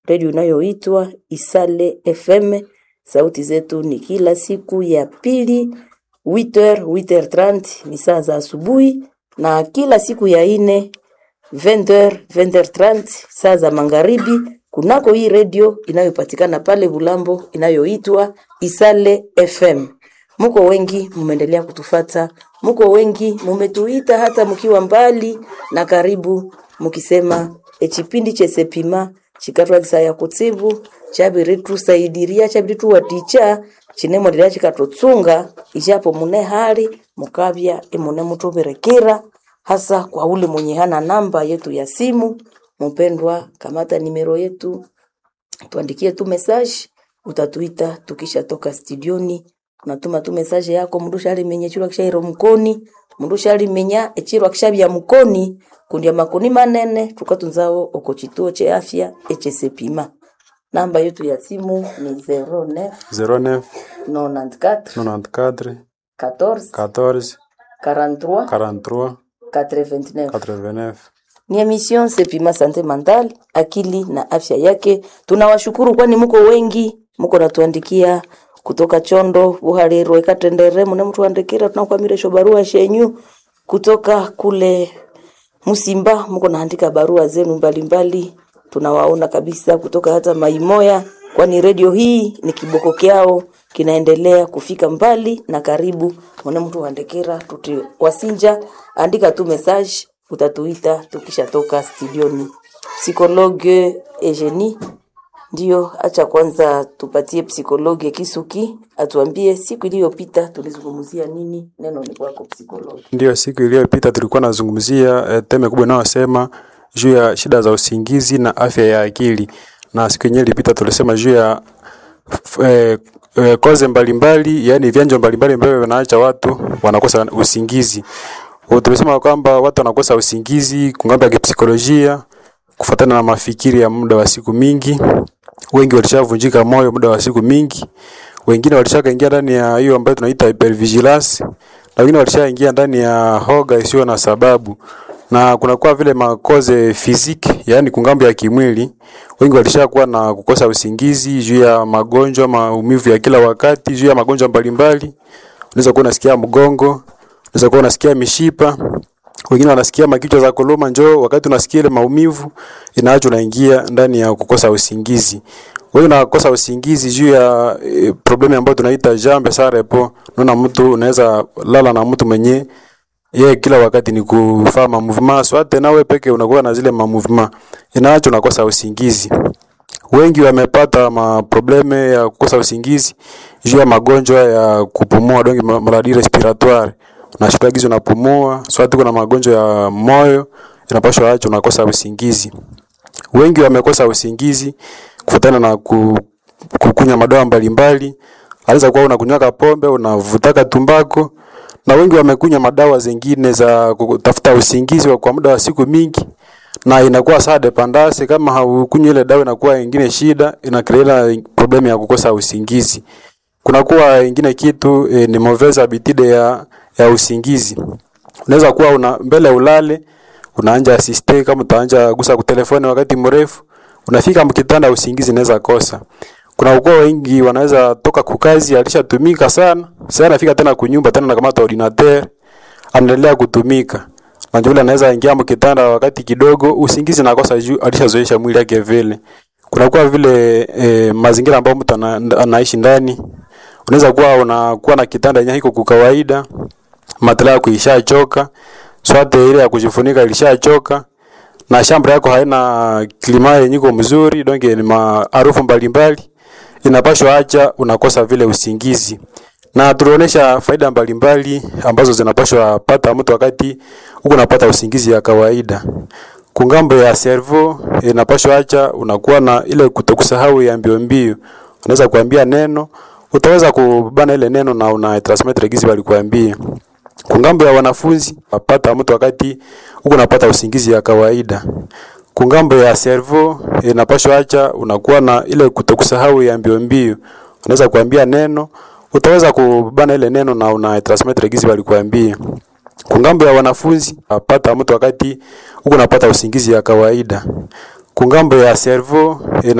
redio inayoitwa Isale FM. Sauti zetu ni kila siku ya pili 8h 8h30 ni saa za asubuhi, na kila siku ya ine 20h 20h30 saa za magharibi, kunako hii redio inayopatikana pale Bulambo inayoitwa Isale FM. Muko wengi mumeendelea kutufata, muko wengi mumetuita hata mkiwa mbali na karibu, mukisema echipindi chesepima chikatwa kisaya kutsibu chabiri tusaidiria chabiri tuwaticha chinemwendelea chikatutsunga ichapo mune hali mukavya imune mutuberekera hasa kwa ule mwenye hana namba yetu ya simu. Mpendwa, kamata nimero yetu, tuandikie tu message, utatuita tukisha toka studioni. Unatuma tu message yako mundu shalimenya chirwa kishairo mkoni mundu shalimenya echirwa kishabya mkoni kundi makoni manene tukatunzao uko chituo cha afya echesepima. Namba yetu ya simu ni 09 09 94 94 14 14 43 43 89 89. ni emission Sepima Sante Mental, akili na afya yake. Tunawashukuru kwani muko wengi, muko natuandikia kutoka Chondo, Buharero, Ekatendere, mune mtuandikira tunakwamiresho barua shenyu kutoka kule Musimba, muko naandika barua zenu mbalimbali, tunawaona kabisa kutoka hata Maimoya, kwani redio hii ni kiboko kyao kinaendelea kufika mbali na karibu. Mune mtu andikira tuti wasinja, andika tu message, utatuita tukishatoka studioni. Psikologe Eugenie ndio, acha kwanza tupatie psikologe Kisuki atuambie siku iliyopita tulizungumzia nini. Neno ni kwako psikologe. Ndiyo, siku iliyopita tulikuwa nazungumzia eh, teme kubwa inayosema juu ya shida za usingizi na afya ya akili, na siku yenyewe ilipita tulisema juu ya f- eh, eh, koze mbalimbali, yani vyanjo mbalimbali ambavyo vinaacha watu wanakosa usingizi. Kwa Tulisema kwamba watu wanakosa usingizi kungambo ya kipsikolojia kufuatana na mafikiri ya muda wa siku mingi. Wengi walishavunjika moyo muda wa siku mingi, wengine walishakaingia ndani ya hiyo ambayo tunaita hypervigilance, na wengine walishaingia ndani ya hoga isiyo na sababu, na kunakuwa vile makoze fiziki, yaani kungambo ya kimwili. Wengi walishakuwa na kukosa usingizi juu ya magonjwa, maumivu ya kila wakati, juu ya magonjwa mbalimbali. Unaweza kuwa unasikia mgongo, unaweza kuwa unasikia mishipa, wengine wanasikia makichwa za kuluma, njoo wakati unasikia ile maumivu inaacha unaingia ndani ya kukosa usingizi. Wewe unakosa usingizi juu ya e, problemu ambayo tunaita jambe sarepo. Unaona mtu unaweza lala na mtu mwenye yeye kila wakati ni kufanya ma movement swate, nawe peke unakuwa na zile ma movement, inaacha unakosa usingizi. Wengi wamepata maprobleme ya kukosa usingizi juu ya magonjwa ya kupumua, donc ma- maladie respiratoire. Unashika gizo unapumua, swati kuna magonjwa ya moyo inapashwa acha unakosa usingizi. Wengi wamekosa usingizi kufuatana na ku, kukunywa madawa mbalimbali. Anaweza kuwa unakunywaka pombe, unavutaka tumbako, na wengi wamekunywa madawa zingine za kutafuta usingizi wa- kwa muda wa siku mingi, na inakuwa saa dependance. Kama haukunywi ile dawa, inakuwa ingine shida, inakreela problemu ya kukosa usingizi. Kunakuwa ingine kitu e, ni mauvaise habitude ya, ya usingizi. Unaweza kuwa una mbele ulale unaanja asiste kama utaanja gusa kutelefoni wakati mrefu, unafika mkitanda usingizi inaweza kosa. Kuna ukoo wengi wanaweza toka kukazi alishatumika sana, sasa anafika tena kunyumba tena nakamata ordinateur anaendelea kutumika. Na yule anaweza ingia mkitanda wakati kidogo usingizi nakosa juu alishazoesha mwili yake vile. Kuna kuwa vile e, mazingira ambayo mtu ana, anaishi ndani. Unaweza kuwa unakuwa na kitanda yenye hiko kwa kawaida, matela yako ishachoka, swate ile ya kujifunika ilishachoka na shamba yako haina klima yenye iko mzuri, donc ni maarufu mbalimbali, inapashwa acha unakosa vile usingizi. Na tulionyesha faida mbalimbali ambazo zinapashwa pata mtu wakati huko unapata usingizi ya kawaida. Kungambo ya servo inapashwa acha unakuwa na ile kutokusahau ya mbio mbio. Unaweza kuambia neno, utaweza kubana ile neno na una transmit gizi walikuambia. Kungambo ya wanafunzi apata mtu wakati huko unapata usingizi ya kawaida. Kungambo ya servo inapashwa acha unakuwa na ile kutokusahau ya mbio mbio. Unaweza kuambia neno, utaweza kubana ile neno na una transmit gizi walikuambia. Kungambo ya wanafunzi apata mtu wakati huko unapata usingizi ya kawaida. Kungambo ya servo ina